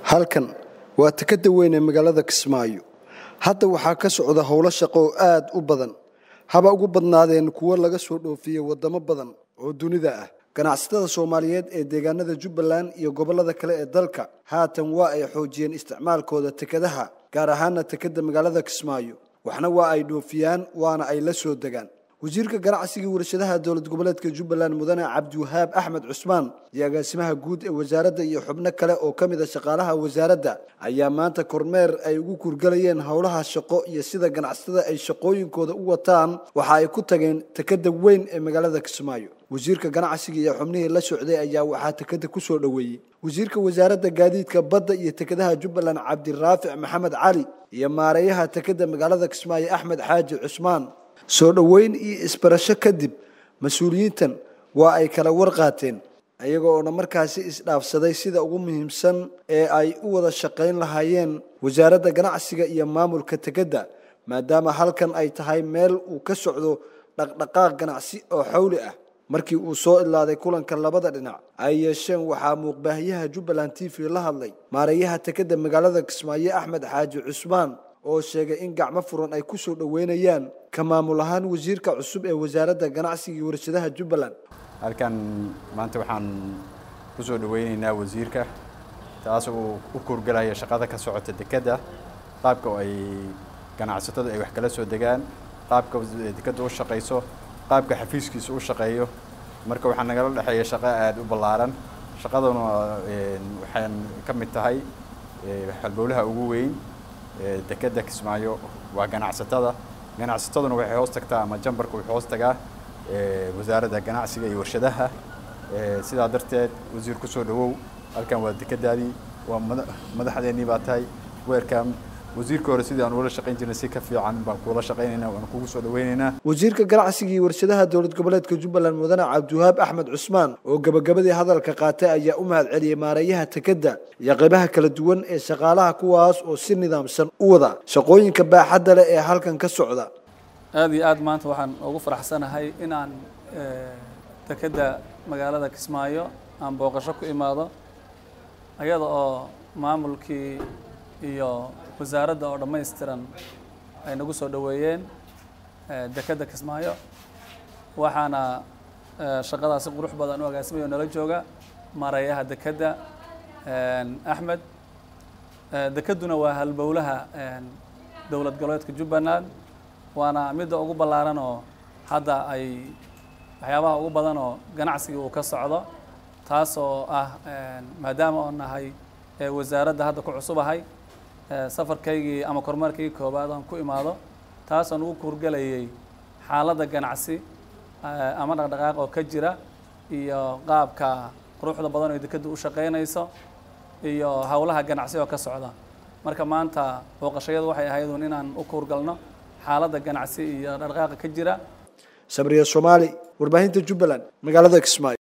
halkan waa takada weyn ee magaalada kismaayo hadda waxaa ka socda howlo shaqo oo aad u badan haba ugu badnaadeen kuwo laga soo dhoofiyey wadamo badan oo dunida ah ganacsatada soomaaliyeed ee deegaanada jubbaland iyo gobollada kale ee dalka haatan waa ay xoojiyeen isticmaalkooda tekadaha gaar ahaana tekada magaalada kismaayo waxna waa ay dhoofiyaan waana ay la soo degaan wasiirka ganacsiga warshadaha dowlad goboleedka jubbaland mudane cabdiwahaab axmed cusmaan iyo agaasimaha guud ee wasaaradda iyo xubno kale oo ka mid a shaqaalaha wasaaradda ayaa maanta kormeer ay ugu kurgalayeen howlaha shaqo iyo sida ganacsatada ay shaqooyinkooda u wataan waxa ay ku tageen tekada weyn ee magaalada kismaayo wasiirka ganacsiga iyo xubnihii la socday ayaa waxaa tekada ku soo dhoweeyey wasiirka wasaaradda gaadiidka badda iyo tekadaha jubbaland cabdiraafic maxamed cali iyo maareeyaha tekada magaalada kismaayo axmed xaaji cusmaan soo dhoweyn iyo isbarasho kadib mas-uuliyiintan waa ay kala warqaateen ayaga oona markaasi isdhaafsaday sida ugu muhiimsan ee ay u wada shaqayn lahaayeen wasaaradda ganacsiga iyo maamulka tekadda maadaama halkan ay tahay meel uu ka socdo dhaqdhaqaaq ganacsi oo xawli ah markii uu soo idlaaday kulanka labada dhinac ay yeesheen waxaa muuqbaahiyaha jubbaland t v la hadlay maareeyaha tekadda magaalada kismaayo axmed xaaji cusmaan oo sheegay in gacmo furan ay ku soo dhoweynayaan ka maamul ahaan wasiirka cusub ee wasaaradda ganacsiga iyo warshadaha jubbaland halkan maanta waxaan ku soo dhoweyneynaa wasiirka taas uu u kurgalaya shaqada ka socota dekedda qaabka ay ganacsatada ay wax kala soo degaan qaabka dekedda u shaqayso qaabka xafiiskiisa u shaqeeyo marka waxaa nagala dhexeeya shaqo aada u ballaaran shaqaduna waxaan ka mid tahay halbowlaha ugu weyn dekedda kismaayo waa ganacsatada ganacsataduna waxay hoos tagtaa ama jambarka wuxuu hoos tagaa wasaaradda ganacsiga iyo warshadaha sidaa darteed wasiir ku soo dhawow halkan waa dekedaadii waa madaxdeennii baa tahay weerkam wasiirka hore sidii aan ula shaqayn jirnay si ka fiican baan kuula shaqaynaynaa waan kugu soo dhawaynaynaa wasiirka ganacsiga iyo warshadaha dowlad goboleedka jubbaland mudane cabdiwahaab axmed cusmaan oo gabagabadii hadalka qaatay ayaa u mahad celiyey maareeyaha tekadda iyo qaybaha kala duwan ee shaqaalaha kuwaas oo si nidaamsan u wada shaqooyinka baaxadda leh ee halkan ka socda aada iyo aad maanta waxaan ugu faraxsanahay in aan dekedda magaalada kismaayo aan booqasho ku imaado ayada oo maamulkii iyo wasaaradda oo dhammaystiran ay nagu soo dhoweeyeen dekedda kismaayo waxaana shaqadaasi qurux badan u agaasimaya oo nala jooga maareeyaha dekedda axmed dekedduna waa halbowlaha dowlad goboleedka jubbaland waana midda ugu ballaaran oo hadda ay waxyaabaha ugu badan oo ganacsiga uu ka socdo taasoo ah maadaama oo nahay wasaaradda hadda ku cusubahay safarkaygii ama kormeerkaygii koowaad aan ku imaado taasaan ugu kurgelayay xaaladda ganacsi ama dhaqdhaqaaq oo ka jira iyo qaabka quruxda badan oo dekedda u shaqaynayso iyo howlaha ganacsi oo ka socda marka maanta booqashayadu waxay ahayd un inaan u kurgalno xaaladda ganacsi iyo dhaqdhaqaaqa ka jira sabriya soomaali warbaahinta jubbaland magaalada kismaayo